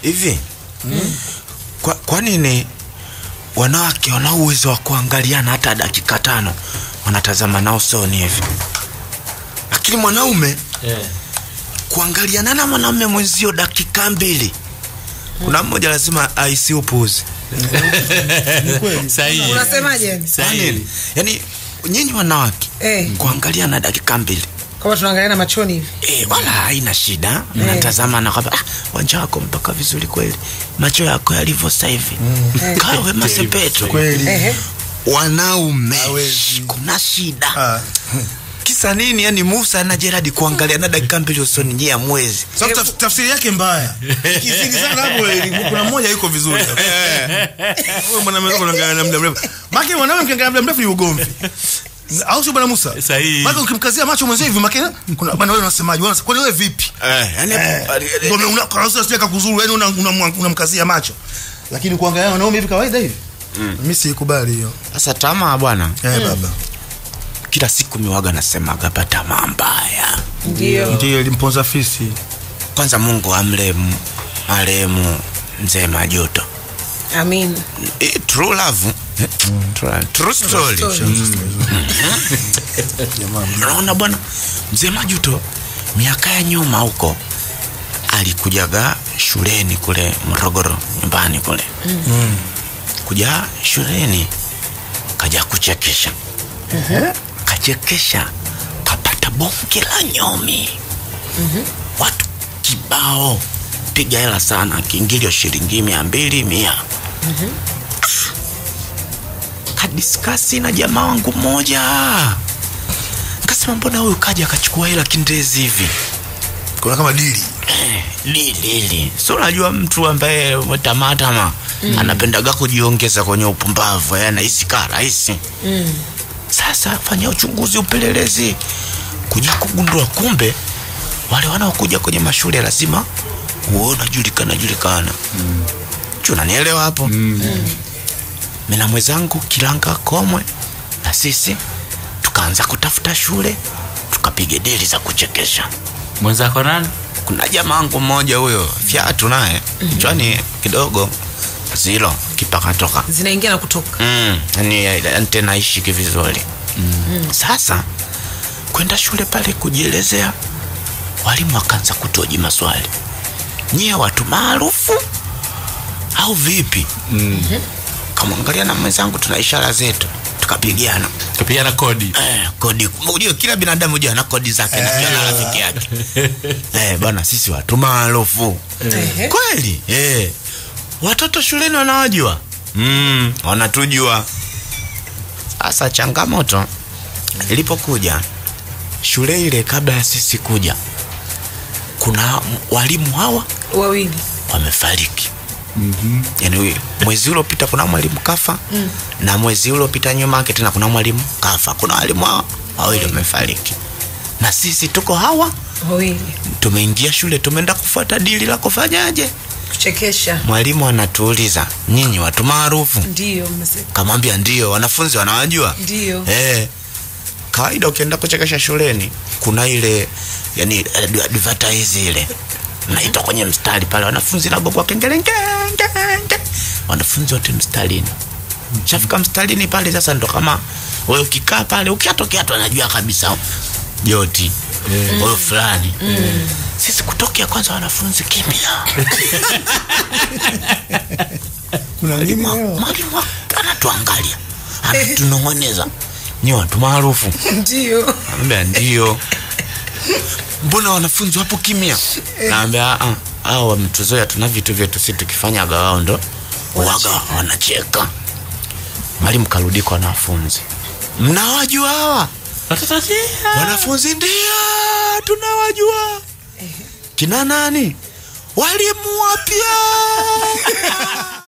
hivi kwa, kwa nini wanawake wana uwezo wa kuangaliana hata dakika tano wanatazama nao soni hivi lakini mwanaume Eh. kuangaliana na mwanaume mwenzio dakika mbili kuna mmoja lazima aisi upuzi Sahihi. unasemaje Kwa Sahihi. nini yaani nyinyi wanawake eh, kuangaliana dakika mbili kama tunaangaliana machoni hivi E, wala haina shida mnatazama na kwamba ah, wanja wako mpaka vizuri kweli macho yako yalivyo sasa hivi kawe masepetu kweli Ehe. wanaume Hawezi. kuna shida Ah. kisa nini yani musa na jeradi kuangaliana dakika mbili usoni nyie ya mwezi Sababu taf- tafsiri yake mbaya ikizidi sana hapo eh, kuna mmoja yuko vizuri Wewe mwanamume wako unaangalia na muda mrefu maki mwanamume mkiangalia muda mrefu ni ugomvi au sio bwana Musa Sahihi. maki ukimkazia macho mwenzio hivi maki kuna bwana wewe unasemaje Wewe unasema, kwani wewe vipi eh, yani, ndio una kwa sababu sio kuzuru yani unamkazia una, unamkazia macho lakini kuangalia wanaume hivi kawaida hivi mimi sikubali hiyo sasa tamaa bwana eh baba kila siku miwaga nasemaga pa tamaa mbaya ndio ndio ilimponza fisi kwanza mungu amlemu marehemu mzee majuto amin Eh, true love Eh, true- true story unaona bwana mzee majuto miaka ya nyuma huko alikujaga shuleni kule morogoro nyumbani kule mm. kuja shuleni kaja kuchekesha kachekesha kapata bonge la nyomi watu kibao piga hela sana kiingilio shilingi mia mbili mia kadiskasi na jamaa wangu mmoja kasema mbona huyu kaja akachukua hela kindezi hivi kuna kama dili Eh, lilili si unajua mtu ambaye tamatama mm. anapendaga kujiongeza kwenye upumbavu eh, anahisi kaa rahisi mm. sasa fanya uchunguzi upelelezi kuja kugundua kumbe wale wanaokuja kwenye mashule lazima uona julikana julikana mm. chunanielewa hapo mm. mi na mwenzangu kilanga komwe na sisi tukaanza kutafuta shule tukapiga deli za kuchekesha Mwenzako nani? kuna jamaangu mmoja huyo fyatu naye kichwani kidogo zilo kipakatoka zinaingia na kutoka mm, yani yani tena ishiki vizuri mm. sasa kwenda shule pale kujielezea walimu wakaanza kutoji maswali nyie watu maarufu au vipi mm-hmm. kamwangalia na mwenzangu tuna ishara zetu tukapigiana Kapigana kodi. eh, kodi unajua kila binadamu hujua ana kodi zake na pia na rafiki yake eh, bwana sisi watu maarufu Ehe. kweli eh. watoto shuleni wanawajua mm, wanatujua sasa changamoto ilipokuja shule ile kabla ya sisi kuja kuna m- walimu hawa wawili wamefariki mm-hmm. yani mwezi uliopita kuna mwalimu kafa mm. na mwezi uliopita nyuma yake tena kuna mwalimu kafa kuna walimu hawa wawili wamefariki na sisi tuko hawa wawili tumeingia shule tumeenda kufuata dili la kufanyaje kuchekesha mwalimu anatuuliza nyinyi watu maarufu ndio mmesema kamwambia ndio wanafunzi wanawajua ndio eh, kawaida ukienda kuchekesha shuleni kuna ile yani ad- advertise ile naitwa kwenye mstari pale wanafunzi nagogwa kengele nge, nge, nge. wanafunzi wote mstarini shafika mstarini pale sasa ndo kama wewe ukikaa pale ukiatokea tu anajua kabisa joti huyo fulani sisi kutokea kwanza wanafunzi kimya kuna nini Mwalimu mwalimu anatuangalia anatunong'oneza ni watu maarufu ndio Naambia ndio. Mbona wanafunzi wapo kimya? Naambia ah, hao wametuzoea, tuna vitu vyetu, si tukifanyaga wao ndo waga wanacheka. Mwalimu karudi kwa wanafunzi, mnawajua hawa wanafunzi? Ndio, tunawajua. Kina nani? Walimu wapya.